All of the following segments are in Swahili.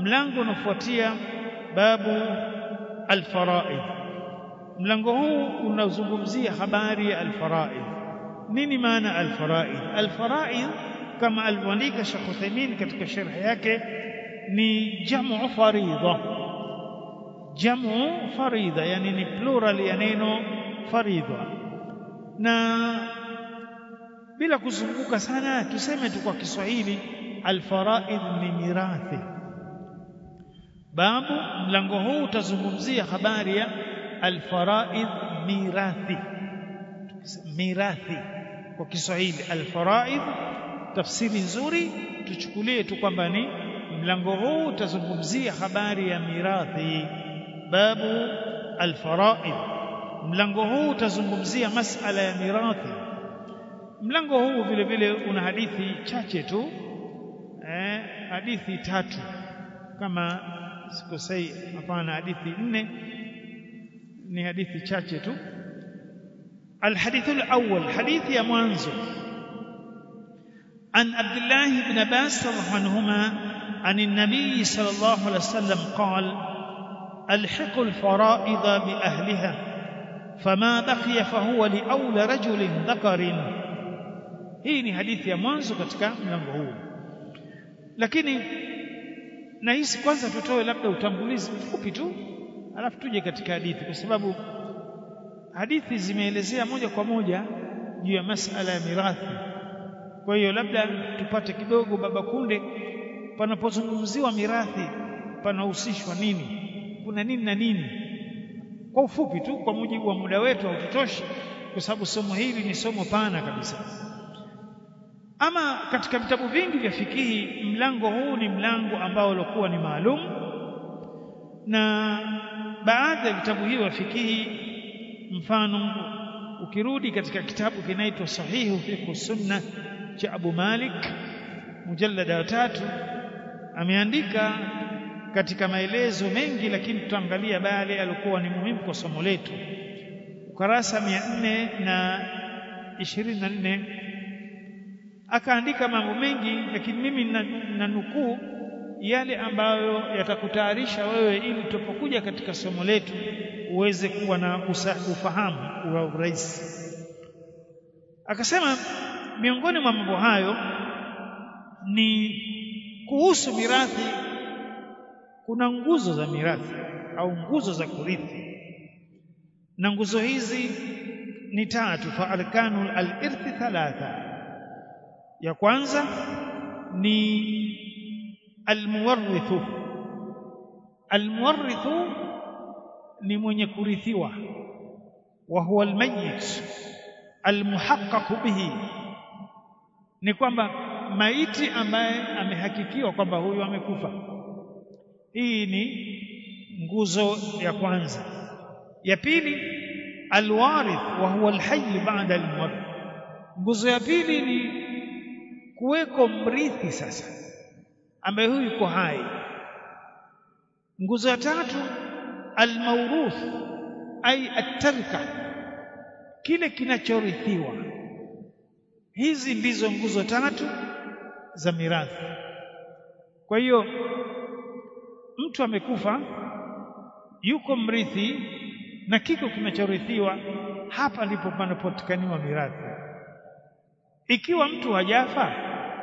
mlango unafuatia babu alfaraid mlango huu unazungumzia habari ya alfaraid nini maana alfaraid alfaraid kama alivyoandika Sheikh Uthaymeen katika sharh yake ni jamu faridha jamu faridha yani ni plural ya neno faridha na bila kuzunguka sana tuseme tu kwa Kiswahili alfaraid ni mirathi babu mlango huu utazungumzia habari ya alfaraid mirathi mirathi kwa Kiswahili alfaraid tafsiri nzuri tuchukulie tu kwamba ni mlango huu utazungumzia habari ya mirathi babu alfaraid mlango huu utazungumzia masala ya mirathi mlango huu vile vile una hadithi chache tu eh, hadithi tatu kama sikosei hapana hadithi nne ni hadithi chache tu الحديث الأول حديث يا منزل عن عبد الله بن عباس رضي الله عنهما عن النبي صلى الله عليه وسلم قال الحق الفرائض بأهلها فما بقي فهو لأولى رجل ذكر hii ni hadithi ya mwanzo katika mlango huu lakini nahisi kwanza tutoe labda utambulizi mfupi tu alafu tuje katika hadithi kwa sababu hadithi zimeelezea moja kwa moja juu ya masala ya mirathi kwa hiyo labda tupate kidogo baba kunde panapozungumziwa mirathi panahusishwa nini kuna nini na nini kwa ufupi tu kwa mujibu wa muda wetu haututoshi kwa sababu somo hili ni somo pana kabisa ama katika vitabu vingi vya fikihi mlango huu ni mlango ambao ulikuwa ni maalum na baadhi ya vitabu hivyo vya fikihi mfano ukirudi katika kitabu kinaitwa sahihu fiqh sunna cha Abu Malik mujallada wa tatu ameandika katika maelezo mengi lakini tutaangalia baadhi alikuwa ni muhimu kwa somo letu ukarasa 400 na 24 akaandika mambo mengi lakini mimi na nukuu yale ambayo yatakutayarisha wewe ili tupokuja katika somo letu uweze kuwa na ufahamu wa urahisi akasema miongoni mwa mambo hayo ni kuhusu mirathi kuna nguzo za mirathi au nguzo za kurithi na nguzo hizi ni tatu fa arkanu al-irthi thalatha ya kwanza ni almuwarrithu almuwarrithu ni mwenye kurithiwa wa huwa almayyit almuhaqqaq bihi ni kwamba maiti ambaye amehakikiwa kwamba huyu amekufa hii ni nguzo ya kwanza ya pili alwarith wa huwa alhayy ba'da almuwarrith nguzo ya pili ni kuweko mrithi sasa ambaye huyu yuko hai nguzo ya tatu almauruth ay atarka kile kinachorithiwa hizi ndizo nguzo tatu za mirathi kwa hiyo mtu amekufa yuko mrithi na kiko kinachorithiwa hapa ndipo panapotikaniwa mirathi ikiwa mtu hajafa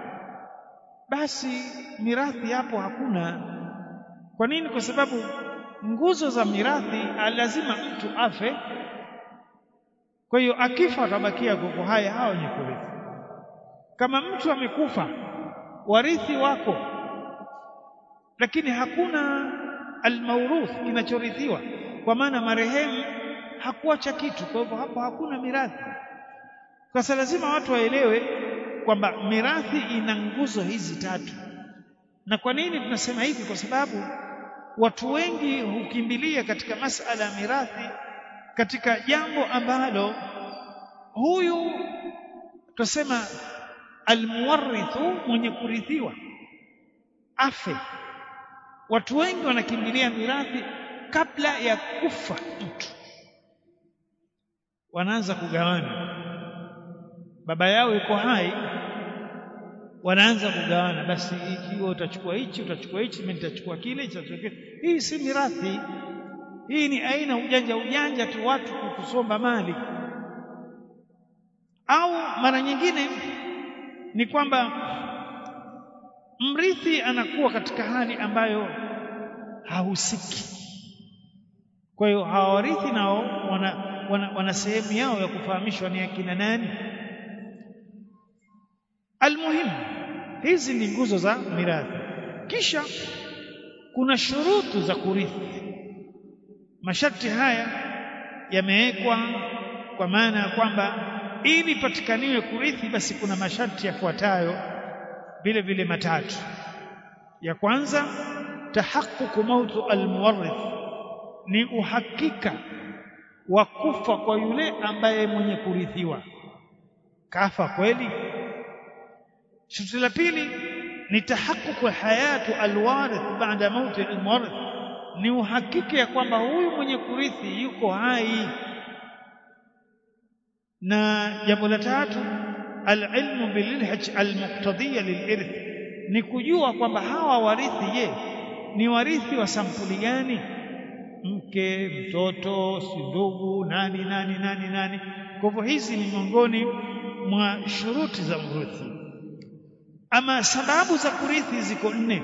basi mirathi hapo hakuna kwa nini kwa sababu nguzo za mirathi lazima mtu afe kwa hiyo akifa atabakia kuko haya hao wenye kurithi kama mtu amekufa warithi wako lakini hakuna almauruth kinachorithiwa kwa maana marehemu hakuacha kitu kwa hivyo hapo hakuna mirathi sasa lazima watu waelewe kwamba mirathi ina nguzo hizi tatu na kwa nini tunasema hivi kwa sababu watu wengi hukimbilia katika masala ya mirathi katika jambo ambalo huyu tusema almuwarithu mwenye kurithiwa afe watu wengi wanakimbilia mirathi kabla ya kufa mtu wanaanza kugawana baba yao yuko hai wanaanza kugawana basi ikiwa utachukua hichi utachukua hichi mimi nitachukua kile nitachukua kile hii si mirathi hii ni aina ujanja ujanja tu watu kusomba mali au mara nyingine ni kwamba mrithi anakuwa katika hali ambayo hahusiki kwa hiyo hawarithi nao wana, wana, wana sehemu yao ya kufahamishwa ni akina nani almuhimu hizi ni nguzo za mirathi kisha kuna shurutu za kurithi masharti haya yamewekwa kwa maana ya kwamba ili patikaniwe kurithi basi kuna masharti yafuatayo vile vile matatu ya kwanza tahaqququ mautu almuwarrith ni uhakika wa kufa kwa yule ambaye mwenye kurithiwa kafa kweli sharti la pili ni tahaqququ hayatu alwarith baada mauti almuwarrith ni uhakika ya kwamba huyu mwenye kurithi yuko hai na jambo la tatu alilmu bililhaj almuqtadiyya lilirth ni kujua kwamba hawa warithi je ni warithi wa sampuli gani mke mtoto si ndugu nani nani nani nani kwa hivyo hizi ni miongoni mwa shuruti za mrithi ama sababu za kurithi ziko nne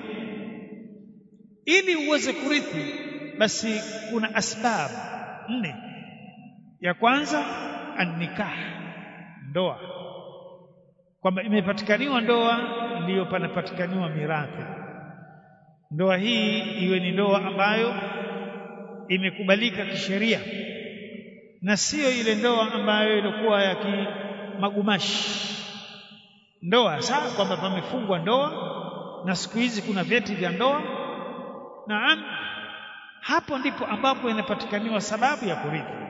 ili uweze kurithi basi kuna asbabu nne ya kwanza annikah ndoa kwamba imepatikaniwa ndoa ndiyo panapatikaniwa mirathi ndoa hii iwe ni ndoa ambayo imekubalika kisheria na sio ile ndoa ambayo ilikuwa ya kimagumashi ndoa sawa kwamba pamefungwa ndoa na siku hizi kuna vyeti vya ndoa naam hapo ndipo ambapo inapatikaniwa sababu ya kurithi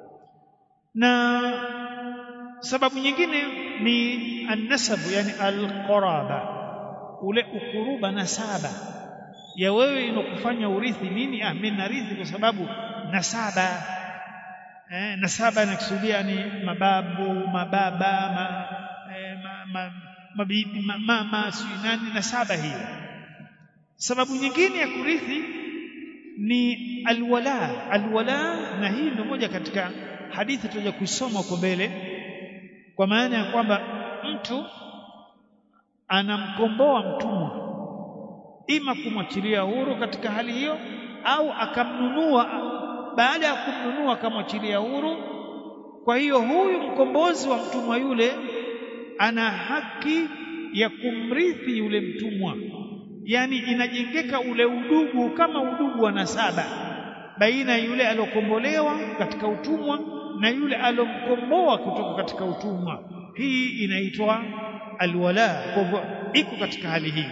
na sababu nyingine ni annasabu yani alqaraba ule ukuruba nasaba ya wewe inokufanya urithi nini ah mimi narithi kwa sababu nasaba eh, nasaba inakusudia ni mababu mababa ma, eh, ma, ma, mabibi ma, mama si nani nasaba hiyo sababu nyingine ya kurithi ni alwala alwala na hii ndio moja katika hadithi tutaja kuisoma huko mbele kwa maana ya kwamba mtu anamkomboa mtumwa ima kumwachilia huru katika hali hiyo au akamnunua baada ya kumnunua akamwachilia huru kwa hiyo huyu mkombozi wa mtumwa yule ana haki ya kumrithi yule mtumwa yani inajengeka ule udugu kama udugu wa nasaba baina yule aliokombolewa katika utumwa na yule alomkomboa kutoka katika utumwa hii inaitwa alwala kwa hivyo iko katika hali hii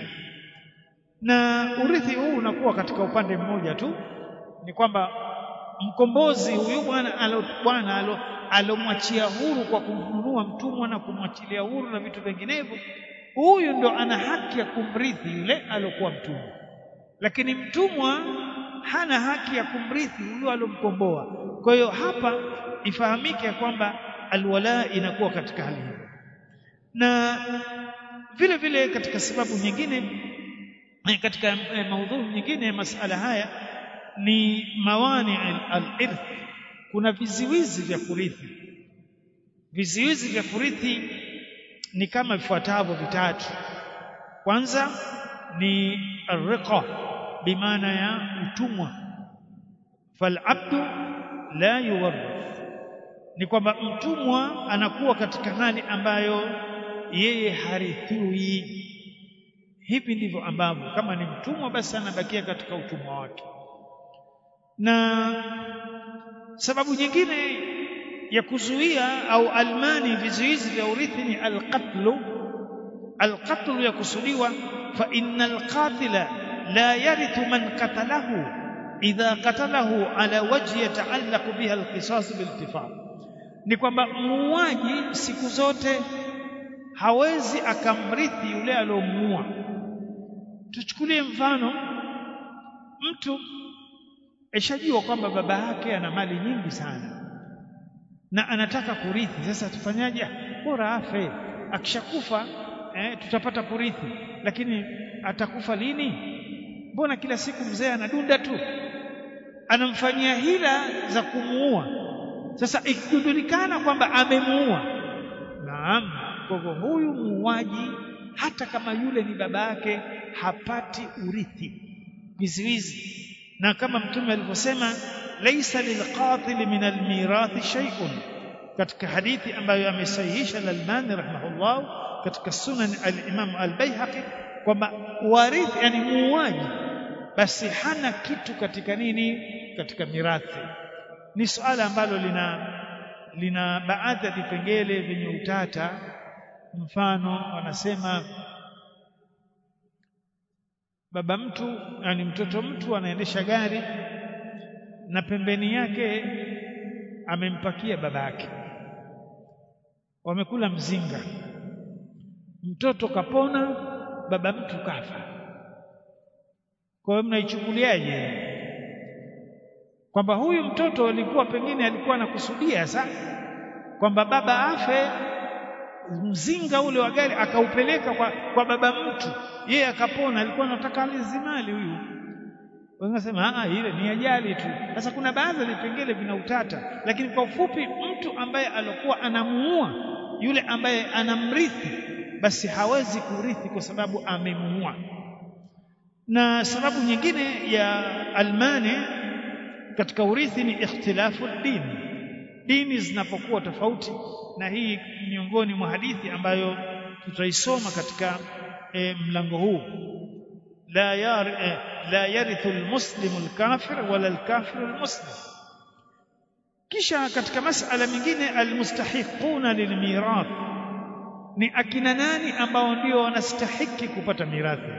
na urithi huu unakuwa katika upande mmoja tu ni kwamba mkombozi huyu bwana alo bwana alo alomwachia huru kwa kumnunua mtumwa na kumwachilia huru na vitu vinginevyo huyu ndo ana haki ya kumrithi yule alokuwa mtumwa lakini mtumwa hana haki ya kumrithi huyo alomkomboa kwa hiyo hapa ifahamike kwamba alwala inakuwa katika hali hiyo na vile vile katika sababu nyingine katika maudhui nyingine ya masala haya ni mawani al-irth kuna viziwizi vya kurithi viziwizi vya kurithi ni kama vifuatavyo vitatu kwanza ni arriqa bimaana ya utumwa falabdu la yuwarith ni kwamba mtumwa anakuwa katika hali ambayo yeye harithiwi hivi ndivyo ambavyo kama ni mtumwa basi anabakia katika utumwa wake na sababu nyingine ya kuzuia au almani vizuizi vya urithi ni alqatlu alqatlu yakusudiwa fa innal qatila la yarithu man qatalahu idha qatalahu ala wajhi yataallaqu biha alqisas biltifaq ni kwamba muuaji siku zote hawezi akamrithi yule aliyomuua tuchukulie mfano mtu eshajua kwamba baba yake ana mali nyingi sana na anataka kurithi sasa tufanyaje bora afe akishakufa eh, tutapata kurithi lakini atakufa lini mbona kila siku mzee anadunda tu anamfanyia hila za kumuua sasa ikijulikana kwamba amemuua naam kwa hivyo huyu muuaji hata kama yule ni baba yake hapati urithi viziwizi na kama mtume alivyosema laisa lilqatil min almirathi shay'un katika hadithi ambayo amesahihisha al-Albani rahimahullah katika sunan al-Imam al-Baihaqi kwamba warithi yani muuaji basi hana kitu katika nini katika mirathi ni suala ambalo lina lina baadhi ya vipengele vyenye utata mfano wanasema baba mtu yani mtoto mtu anaendesha gari na pembeni yake amempakia baba yake wamekula mzinga mtoto kapona baba mtu kafa kwa hiyo mnaichukuliaje kwamba huyu mtoto alikuwa pengine alikuwa anakusudia sa kwamba baba afe mzinga ule wa gari akaupeleka kwa, kwa baba mtu yeye akapona alikuwa anataka alizimali huyu wanasema ah ile ni ajali tu sasa kuna baadhi ya vipengele vina utata lakini kwa ufupi mtu ambaye alikuwa anamuua yule ambaye anamrithi basi hawezi kurithi kwa sababu amemuua na sababu nyingine ya almani katika urithi ni ikhtilafu dini dini zinapokuwa tofauti na hii miongoni mwa hadithi ambayo tutaisoma katika e, mlango huu la yar e, la yarithu almuslimu alkafir wala alkafiru almuslim kisha katika masala mengine almustahiquna lilmirath ni akina nani ambao ndio wanastahiki kupata mirathi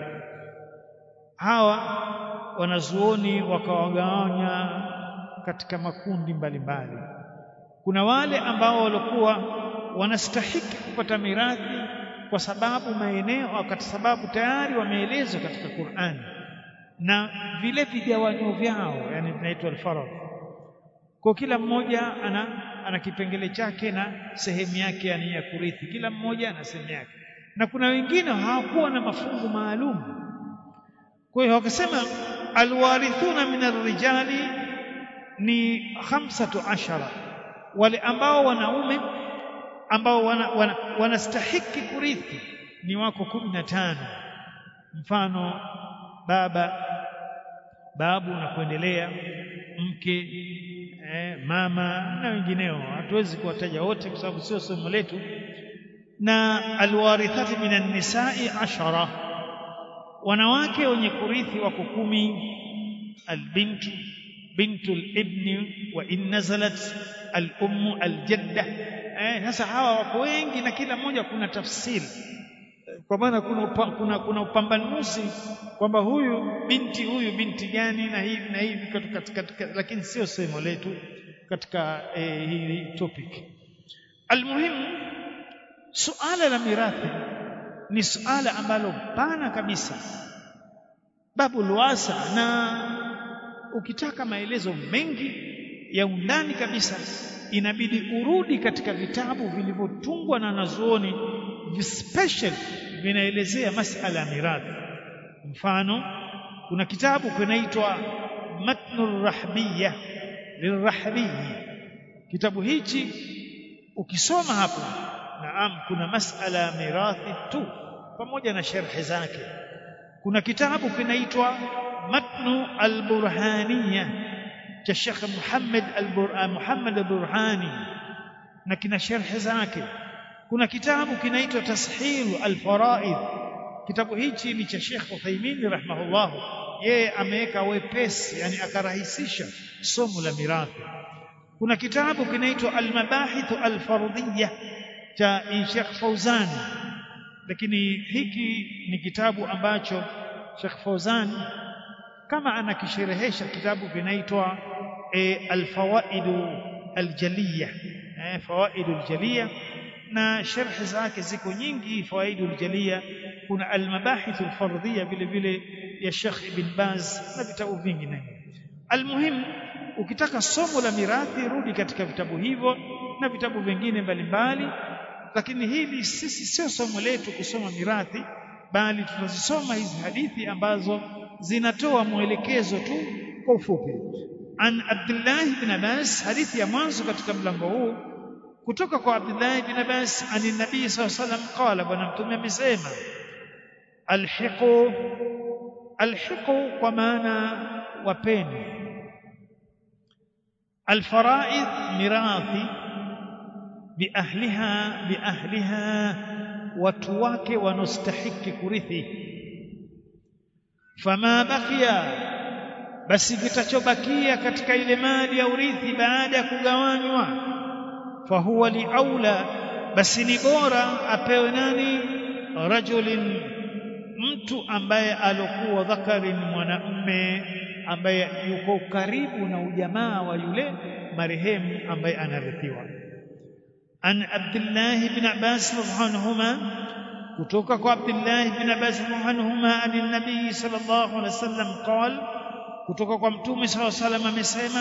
hawa wanazuoni wakawagawanya katika makundi mbalimbali mbali. kuna wale ambao walikuwa wanastahiki kupata mirathi kwa sababu maeneo kwa sababu tayari wameelezwa katika Qur'ani na vile vigawanyo vyao yani vinaitwa al-farad kwa kila mmoja ana ana kipengele chake na sehemu yake yani ya kurithi kila mmoja ana sehemu yake na kuna wengine hawakuwa na mafungu maalum kwa hiyo wakasema alwarithuna min arrijali ni khamsatu ashara wale ambao wanaume ambao wanastahiki wana, wana kurithi ni wako kumi na tano mfano baba babu na kuendelea mke eh, mama na wengineo hatuwezi kuwataja wote kwa sababu sio somo letu na alwarithati minan nisai ashara wanawake wenye kurithi wako kumi albintu bintu libni wa in nazalat alummu aljadda eh sasa hawa wako wengi na kila mmoja kuna tafsiri kwa maana kuna, upa, kuna kuna upambanuzi kwamba huyu binti huyu binti gani na hivi na hivi katika, katika, lakini sio sehemu letu katika eh, hii topic almuhimu suala la mirathi ni suala ambalo pana kabisa babu luasa na ukitaka maelezo mengi ya undani kabisa inabidi urudi katika vitabu vilivyotungwa na wanazuoni special vinaelezea masala ya mirathi mfano kuna kitabu kinaitwa matnu rahbiya lirahbiyi kitabu hichi ukisoma hapo naam kuna masala ya mirathi tu pamoja na sharhi zake kuna kitabu kinaitwa matnu alburhaniya cha Sheikh Muhammad Muhammad al-Burhani na kina sharhi zake kuna kitabu kinaitwa tashilu al-faraid kitabu hichi ni cha Sheikh Uthaymeen rahimahullah yeye ameweka wepesi yani akarahisisha somo la mirathi kuna kitabu kinaitwa al-mabahith al-fardiyya cha Sheikh Fauzan lakini hiki ni kitabu ambacho Sheikh Fauzan kama anakisherehesha kitabu kinaitwa e, al-fawaidu al-jaliyya e, fawaidu al-jaliyya na sharhi zake ziko nyingi fawaidu al-jaliyya kuna al-mabahith al-fardhiyya vile vile ya Sheikh Ibn Baz na vitabu vingine almuhimu ukitaka somo la mirathi rudi katika vitabu hivyo na vitabu vingine mbalimbali lakini hili sisi sio somo letu kusoma mirathi bali tunazisoma hizi hadithi ambazo zinatoa mwelekezo tu kwa ufupi an Abdullah ibn Abbas hadithi ya mwanzo katika mlango huu kutoka kwa Abdullah ibn Abbas ani nabii sallallahu alaihi wasallam qala bwana mtume amesema alhiqu alhiqu kwa maana wapeni alfaraid mirathi biahliha biahliha watu wake wanaostahiki kurithi fama bakia basi kitachobakia katika ile mali ya urithi baada ya kugawanywa fahuwa liaula basi ni bora apewe nani rajulin mtu ambaye alokuwa dhakarin mwanamme ambaye yuko karibu na ujamaa wa yule marehemu ambaye anarithiwa an Abdullah ibn Abbas radhiallahu anhuma kutoka kwa Abdullah ibn Abbas radhiallahu anhuma ani nabii sallallahu alaihi wasallam qal kutoka kwa mtume sallallahu alaihi wasallam amesema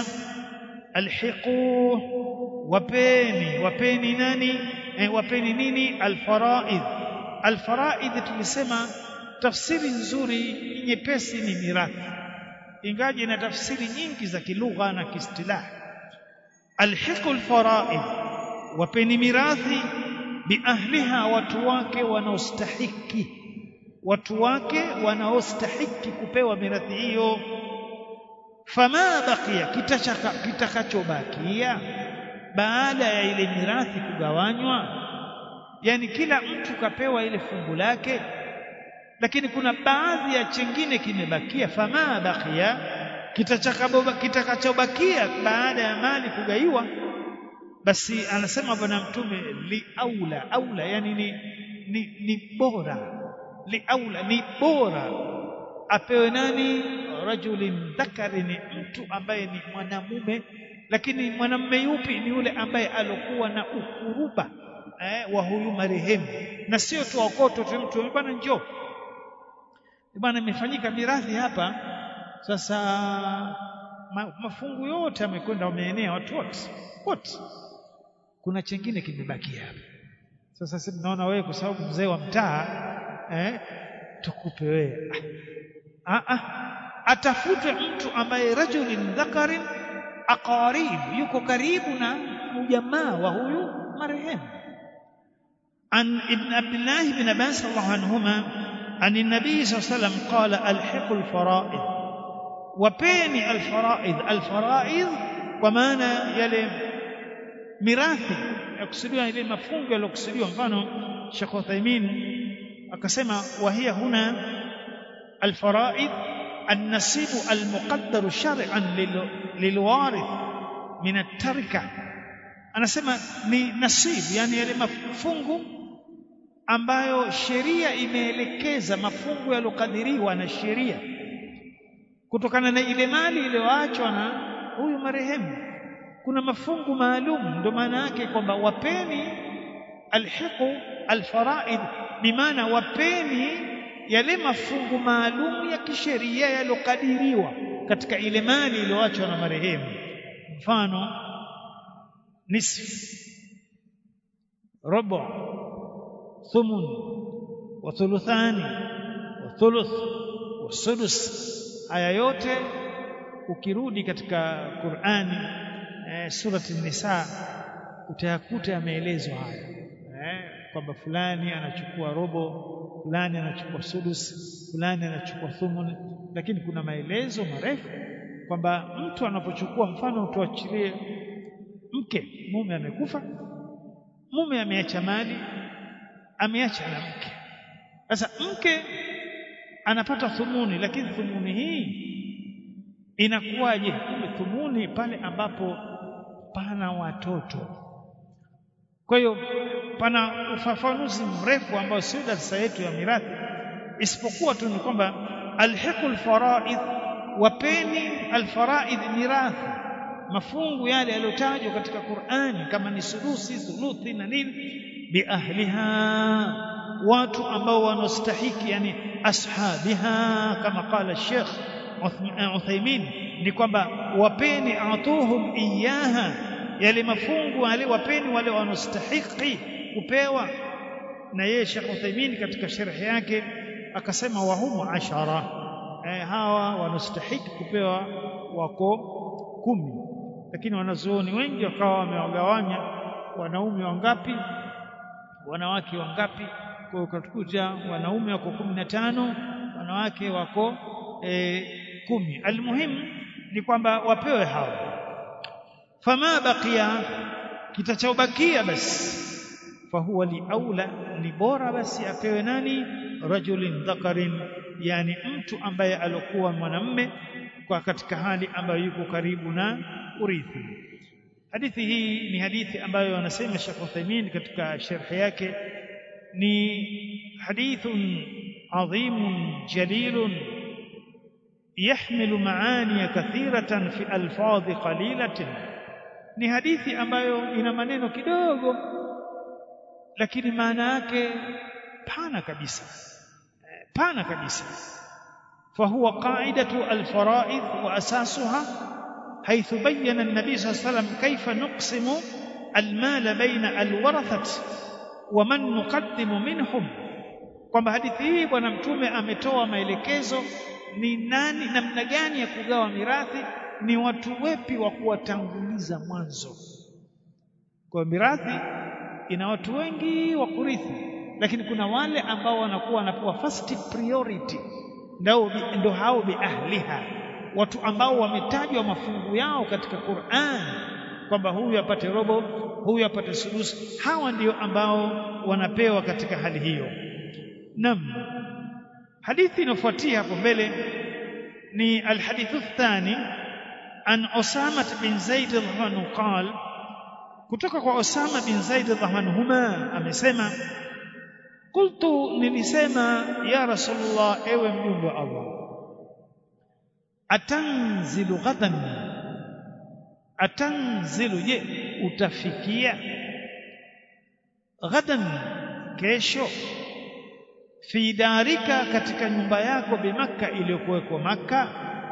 alhiqu wapeni wapeni nani eh, wapeni nini alfaraid alfaraid tulisema tafsiri nzuri nyepesi ni mirathi ingaje na tafsiri nyingi za kilugha na kiistilahi alhiqu alfaraid wapeni mirathi biahliha watu wake wanaostahiki watu wake wanaostahiki kupewa mirathi hiyo fama bakia kitakachobakia baada ya ile mirathi kugawanywa yani kila mtu kapewa ile fungu lake lakini kuna baadhi ya chengine kimebakia fama bakia kitakachobakia baada ya mali kugaiwa basi anasema bwana mtume li aula aula yani ni, ni, ni bora li aula ni bora apewe nani rajulin dhakari ni mtu ambaye ni mwanamume lakini mwanamume yupi ni yule ambaye alokuwa na ukuruba eh, wa huyu marehemu na sio tu okoto tu mtu bwana njoo bwana imefanyika mirathi hapa sasa ma, mafungu yote yamekwenda wameenea watu wote wote kuna chengine kimebakia hapa sasa sisi tunaona wewe kwa sababu mzee wa mtaa eh, tukupe wewe ah, ah, atafutwe mtu ambaye rajulin dhakarin aqarib yuko karibu na ujamaa wa huyu marehemu an ibn abdullah ibn abbas radhiallahu anhuma an nabii sallallahu alayhi wasallam qala alhiqu alfaraid wapeni alfaraid alfaraid kwa maana yale mirathi yakusudiwa ile mafungo yaliyokusudiwa mfano Sheikh Uthaymeen akasema wahia huna alfaraid النصيب المقدر شرعا للوارث من التركه anasema ni nasib yani yale mafungu ambayo sheria imeelekeza mafungu yalokadiriwa na sheria kutokana na ile mali iliyoachwa na huyu marehemu kuna mafungu maalum ndio maana yake kwamba wapeni alhiqu alfaraid bimaana wapeni yale mafungu maalum ya kisheria yalokadiriwa katika ile mali iliyoachwa na marehemu mfano nisf robo thumun wa thuluthani wa thuluth wa sudus haya yote ukirudi katika Qur'ani eh, surati Nisa utayakuta yameelezwa haya eh, kwamba fulani anachukua robo fulani anachukua sudus fulani anachukua thumun lakini kuna maelezo marefu kwamba mtu anapochukua mfano tuachilie mke mume amekufa mume ameacha mali ameacha na mke sasa mke anapata thumuni lakini thumuni hii inakuwaje thumuni pale ambapo pana watoto kwa hiyo pana ufafanuzi mrefu ambao sio darasa yetu ya mirathi isipokuwa tu ni kwamba alhiqul faraid wapeni alfaraid mirathi mafungu yale yaliyotajwa katika Qur'ani kama ni sudusi thuluthi na nini biahliha watu ambao wanastahiki yani ashabiha kama qala Sheikh Uthaymeen ni kwamba wapeni atuhum iyaha yale mafungu wale wapeni wale wanastahiki kupewa na yeye Sheikh Uthaymeen katika sharhi yake akasema wahumu ashara eh, hawa wanastahiki kupewa wako kumi lakini wanazuoni wengi wakawa wamewagawanya wanaume wangapi wanawake wangapi kwa ukatukuta wanaume wako kumi na tano wanawake wako e, kumi almuhimu ni kwamba wapewe hao fama baqiya kitachobakia basi fahuwa liaula ni bora basi apewe nani rajulin dhakarin yani mtu ambaye alokuwa mwanamme kwa katika hali ambayo yuko karibu na urithi hadithi hii ni hadithi ambayo anasema Sheikh Uthaymeen katika sharhi yake ni hadithun adhimun jalilun يحمل معاني كثيرة في ألفاظ قليلة ni hadithi ambayo ina maneno kidogo lakini maana yake pana kabisa pana kabisa فهو قاعدة الفرائض وأساسها حيث بين النبي صلى الله عليه وسلم كيف نقسم المال بين الورثة ومن نقدم منهم kwamba hadithi hii bwana mtume ametoa maelekezo ni nani namna gani ya kugawa mirathi ni watu wepi wa kuwatanguliza mwanzo kwa mirathi ina watu wengi wa kurithi lakini kuna wale ambao wanakuwa wanapewa first priority ndio ndio hao bi ahliha watu ambao wametajwa mafungu yao katika Qur'an kwamba huyu apate robo huyu apate sudus hawa ndio ambao wanapewa katika hali hiyo nam hadithi inafuatia hapo mbele ni alhadithu thani an Osama bin Zaid radhiallahu qal kutoka kwa Osama bin Zaid radhiallahu huma amesema qultu nilisema ya rasulullah ewe mjumbe wa Allah atanzilu ghadan atanzilu je utafikia ghadan kesho fi darika katika nyumba yako bimakka iliyokuwekwa makka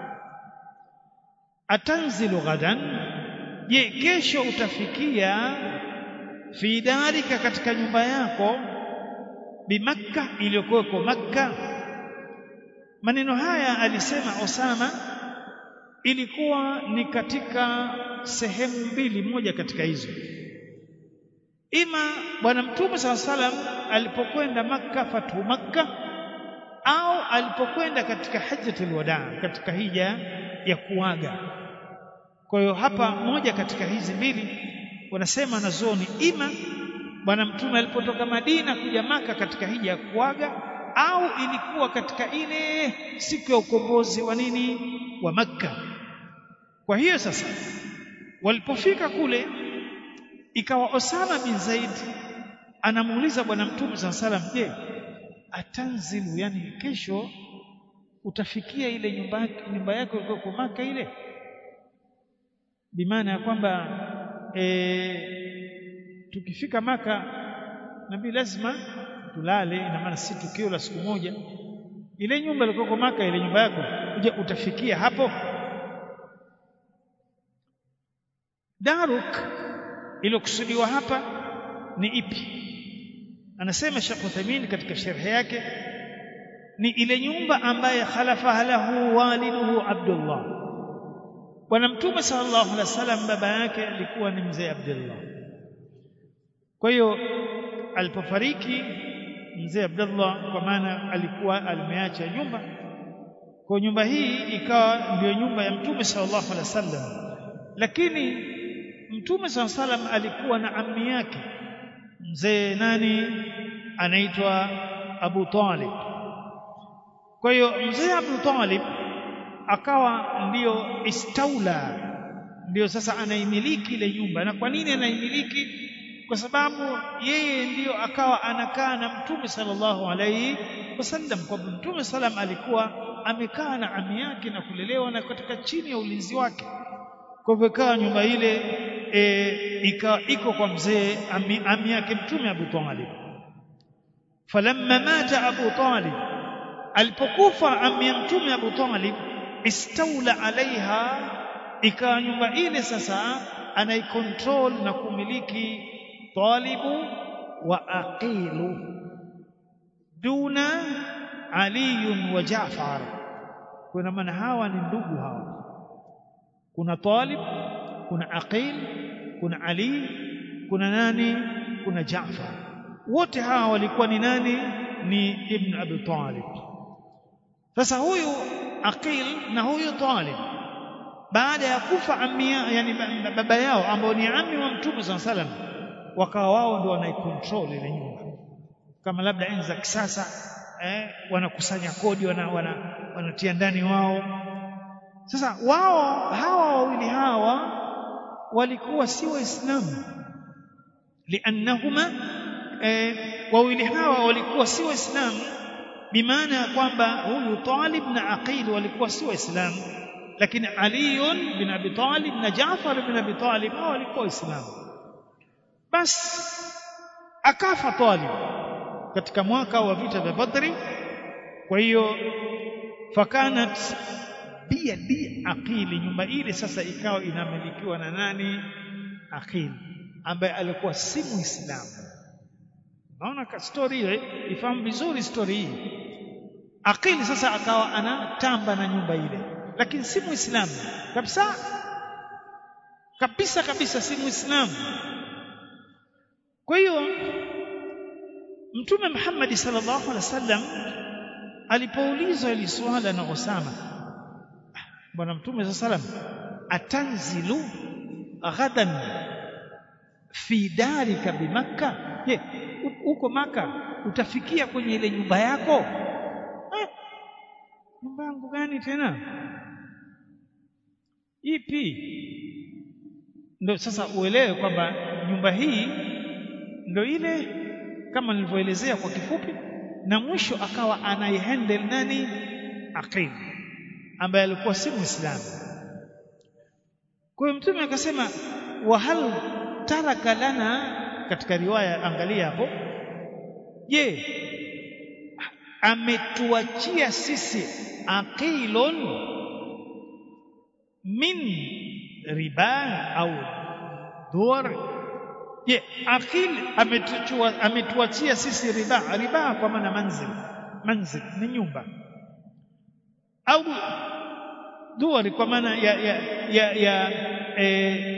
atanzilu ghadan je kesho utafikia fi darika katika nyumba yako bimakka iliyokuwekwa makka maneno haya alisema Osama ilikuwa ni katika sehemu mbili moja katika hizo ima bwana mtume saa salam alipokwenda makka fatu makka au alipokwenda katika hajjatul wadaa katika hija ya kuaga kwa hiyo hapa moja katika hizi mbili wanasema na zoni ima bwana mtume alipotoka Madina kuja maka katika hija ya kuaga au ilikuwa katika ile siku ya ukombozi wa nini wa makka kwa hiyo sasa walipofika kule ikawa Osama bin Zaid anamuuliza bwana mtume saa salam je atanzilu yani kesho utafikia ile nyumba nyumba yako iko kwa maka ile bimaana ya kwamba e, tukifika maka nabii lazima tulale ina maana si tukio la siku moja ile nyumba ilikuwa kwa maka ile nyumba yako je utafikia hapo daruk iliyokusudiwa hapa ni ipi anasema Sheikh Uthaymeen katika sharhi yake ni ile nyumba ambaye khalafa lahu waliduhu Abdullah bwana mtume sallallahu alaihi wasallam baba yake alikuwa ni mzee Abdullah kwa hiyo alipofariki mzee Abdullah kwa maana alikuwa alimeacha nyumba kwa nyumba hii ikawa ndio nyumba ya mtume sallallahu alaihi wasallam lakini mtume sallallahu alaihi wasallam alikuwa na ammi yake mzee nani anaitwa Abu Talib kwa hiyo mzee Abu Talib akawa ndiyo istaula ndiyo sasa anaimiliki ile nyumba na kwa nini anaimiliki kwa sababu yeye ndiyo akawa anakaa na mtume sallallahu alaihi wasallam kwa mtume sallam alikuwa amekaa na ami yake na kulelewa na katika chini ya ulinzi wake kwa hivyo ikawa nyumba ile e, ika, iko kwa mzee ami, ami yake mtume Abu Talib falamma mata Abu Talib alipokufa ami ya mtume Abu Talib istaula alaiha ikawa nyumba ile sasa anaikontrol na kumiliki talibu wa aqilu duna ali wa Jaafar kuna maana hawa ni ndugu hawa kuna Talib kuna Aqil kuna Ali kuna nani kuna Jaafar wote hawa walikuwa ni nani ni Ibn Abi Talib sasa huyu Aqil na huyu Talib baada ya kufa amia yani baba yao ambao ni ami wa Mtume SAW salam wakawa wao ndio wanaikontrol ile nyumba kama labda enzi za kisasa eh, wanakusanya kodi wana, wana, wanatia ndani wao sasa wao hawa wawili hawa walikuwa si waislamu liannahuma eh, wawili hawa walikuwa si waislamu bimaana ya kwamba huyu Talib na Aqil walikuwa si waislamu lakini Ali bin Abi Talib na Jaafar bin Abi Talib hao walikuwa waislamu basi akafa Talib katika mwaka wa vita vya Badri kwa hiyo fakanat biyadi aqili nyumba ile sasa ikawa inamilikiwa na nani aqil ambaye alikuwa si muislamu naona ka story ile ifahamu vizuri story hii aqil sasa akawa anatamba na nyumba ile lakini si muislamu kabisa kabisa kabisa si muislamu kwa hiyo mtume Muhammad sallallahu alaihi wasallam alipoulizwa ili swala na Usama bwana mtume sallam atanzilu ghadan fi darika bimakka je huko maka utafikia kwenye ile nyumba yako eh, nyumba yangu gani tena ipi ndio sasa uelewe kwamba nyumba hii ndio ile kama nilivyoelezea kwa kifupi na mwisho akawa anaihandle nani aqil ambaye alikuwa si muislamu kwa hiyo mtume akasema wa hal taraka lana katika riwaya angalia hapo je ametuachia sisi aqilun min riba au duar je aqil ametuachia ametuachia sisi riba riba kwa maana manzil manzil ni nyumba au duari kwa maana ya ya ya, ya e,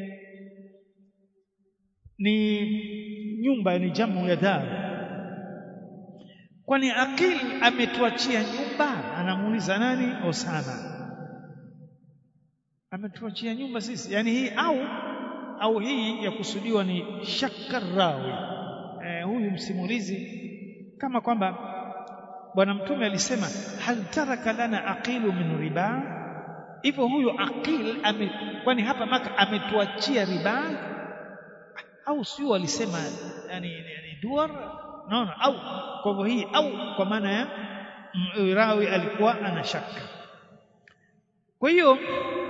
ni nyumba ni jamu ya dar kwani akil ametuachia nyumba anamuuliza nani Osama ametuachia nyumba sisi yani hii au au hii ya kusudiwa ni shakarawi e, huyu msimulizi kama kwamba bwana mtume alisema hal taraka lana aqilu min riba hivyo huyo aqil ame, kwani hapa maka ametuachia riba au sio alisema yani, yani duar naona au kwa hivyo hii au kwa maana ya rawi alikuwa ana shaka kwa hiyo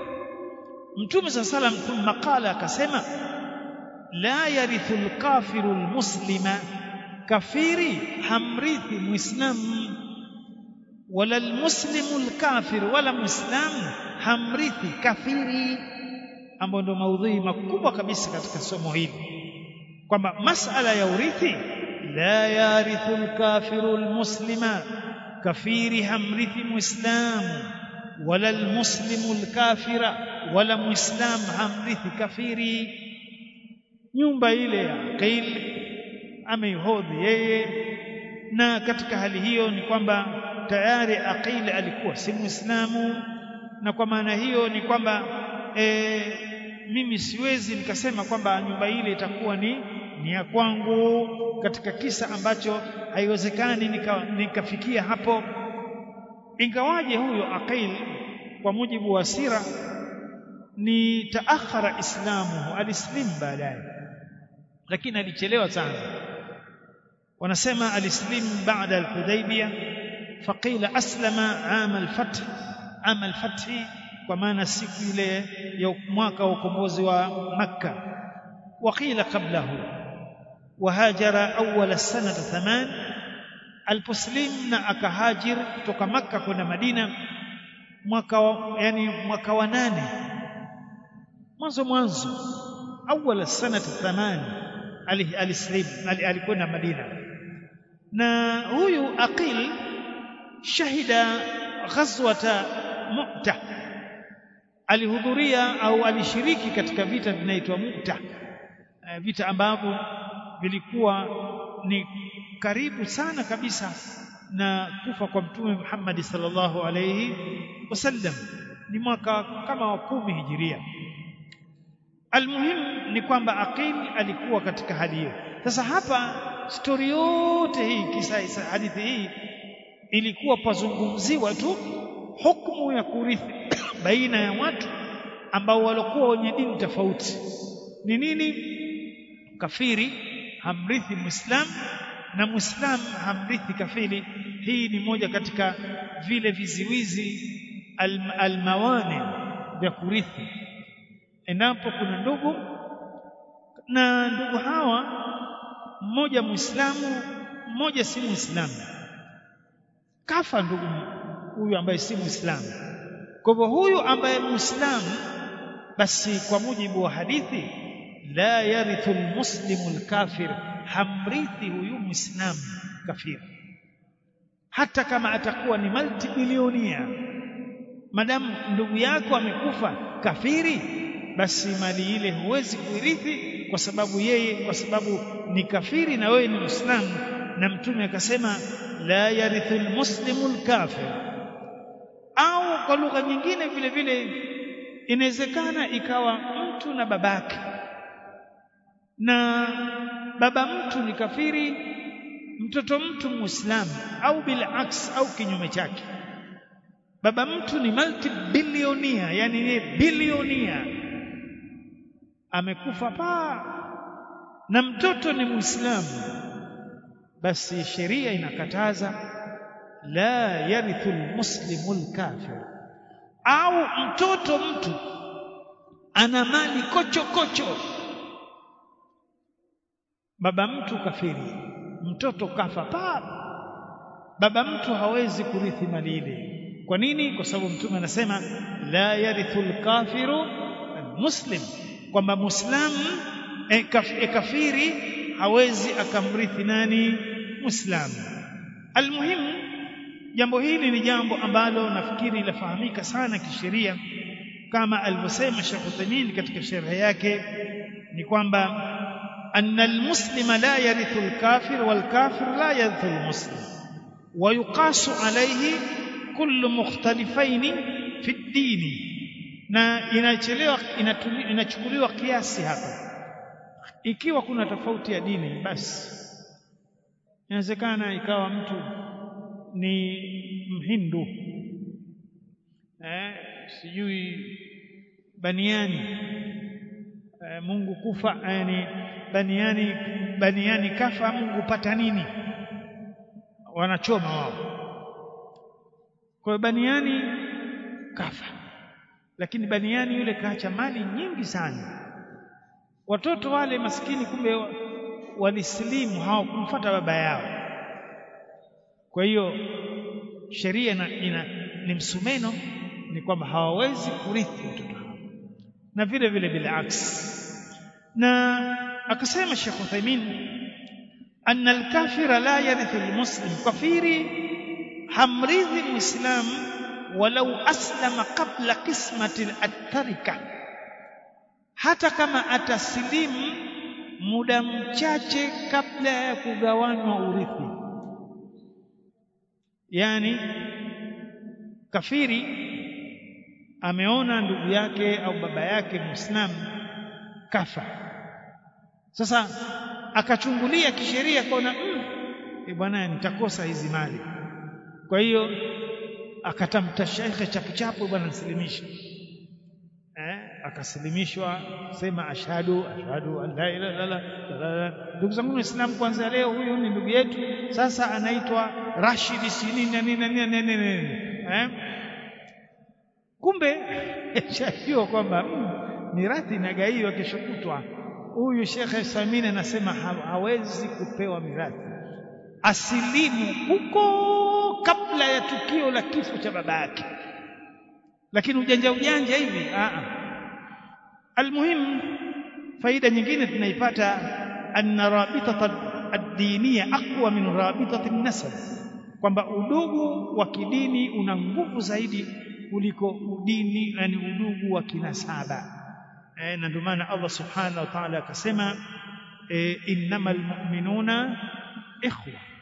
mtume saa salam thumma qala akasema la yarithu lkafiru lmuslima kafiri hamrithi muislamu wala almuslimu alkafir wala muislamu hamrithi kafiri ambayo ndio maudhui makubwa kabisa katika somo hili kwamba masala ya urithi la yarithu alkafiru almuslima kafiri hamrithi muislamu wala almuslimu alkafira wala muislamu hamrithi kafiri nyumba ile ya Aqil ameihodhi yeye na katika hali hiyo ni kwamba tayari Aqil alikuwa si Muislamu na kwa maana hiyo ni kwamba e, mimi siwezi nikasema kwamba nyumba ile itakuwa ni ni ya kwangu katika kisa ambacho haiwezekani nika, nikafikia hapo ingawaje huyo Aqil kwa mujibu wa sira ni taakhara islamu alislim baadaye lakini alichelewa sana wanasema alislim baada al-Hudaybiyah faqila aslama ama al-fath ama al-fath kwa maana siku ile ya mwaka wa ukombozi wa Makka waqila qablahu wahajara awwal sanata thaman aliposlim na akahajir kutoka Makka kwenda Madina mwaka yani mwaka wa nane mwanzo mwanzo awwal sanata thaman alislim alikwenda Madina na huyu Aqil shahida ghazwata Mu'ta alihudhuria au alishiriki katika vita vinaitwa Mu'ta vita ambavyo vilikuwa ni karibu sana kabisa na kufa kwa mtume Muhammad sallallahu alayhi wasallam ni mwaka kama wa kumi hijiria almuhim ni kwamba Aqil alikuwa katika hali hiyo sasa hapa stori yote hii kisa hadithi hii ilikuwa pazungumziwa tu hukumu ya kurithi baina ya watu ambao walikuwa wenye dini tofauti ni nini kafiri hamrithi muislam na muislam hamrithi kafiri hii ni moja katika vile viziwizi almawani vya kurithi endapo kuna ndugu na ndugu hawa mmoja muislamu mmoja si muislamu kafa ndugu huyu ambaye si muislamu kwa hivyo huyu ambaye muislamu basi kwa mujibu wa hadithi la yarithu almuslimu alkafir hamrithi huyu muislamu kafiri hata kama atakuwa ni multibilionia madamu ndugu yako amekufa kafiri basi mali ile huwezi kuirithi kwa sababu yeye kwa sababu ni kafiri na wewe ni muislamu na mtume akasema la yarithu almuslimu alkafir au kwa lugha nyingine vile vile inawezekana ikawa mtu na babake na baba mtu ni kafiri mtoto mtu muislamu au bila aks au kinyume chake baba mtu ni multibillionia yani ni bilionia amekufa pa na mtoto ni muislamu basi sheria inakataza la yarithu almuslimu alkafir au mtoto mtu ana mali kocho kocho baba mtu kafiri mtoto kafa pa baba mtu hawezi kurithi mali ile kwa nini kwa sababu mtume anasema la yarithu alkafiru almuslim kwamba muislamu e, kaf, e, kafiri hawezi akamrithi nani muislamu almuhimu jambo hili ni jambo ambalo nafikiri lafahamika sana kisheria kama alivyosema Sheikh Uthaymeen katika sharhi yake ni kwamba anna almuslima la yarithu alkafir walkafir la yarithu almuslim ويقاس عليه كل مختلفين في الدين na inachelewa inachukuliwa kiasi hapa ikiwa kuna tofauti ya dini basi inawezekana ikawa mtu ni mhindu eh, sijui baniani eh, Mungu kufa yani baniani baniani kafa Mungu pata nini wanachoma wao kwa hiyo baniani kafa lakini baniani yule kaacha mali nyingi sana watoto wale maskini kumbe walisilimu hawakumfuata baba yao kwa hiyo sheria ina, ina ni msumeno ni kwamba hawawezi kurithi watoto hao na vile vile bila aksi na akasema Sheikh Uthaymeen anna al-kafira la yarithu al-muslim kafiri hamrithi muislam walau aslama qabla qismati at-tarika hata kama atasilimu muda mchache kabla ya kugawanywa urithi yani kafiri ameona ndugu yake au baba yake muislamu kafa sasa akachungulia kisheria kaona mm, e bwana nitakosa hizi mali kwa hiyo akatamta shekhe chapu chapu bwana nisilimishe eh akasilimishwa sema ashhadu ashhadu an la ilaha illallah ndugu zangu waislamu kwanza leo huyu ni ndugu yetu sasa anaitwa Rashid sinini na nini na nini nini eh kumbe shajua kwamba mm, mirathi inagaiwa kesho kutwa huyu shekhe Samini anasema hawezi kupewa mirathi asilimu huko kabla ya tukio la kifo cha baba yake lakini ujanja ujanja hivi a almuhimu faida nyingine tunaipata anna rabitata ad-diniya aqwa min rabitati an-nasab kwamba udugu wa kidini una nguvu zaidi kuliko udini yani udugu wa kinasaba eh, na ndio maana Allah subhanahu wa ta'ala akasema eh, innamal mu'minuna ikhwa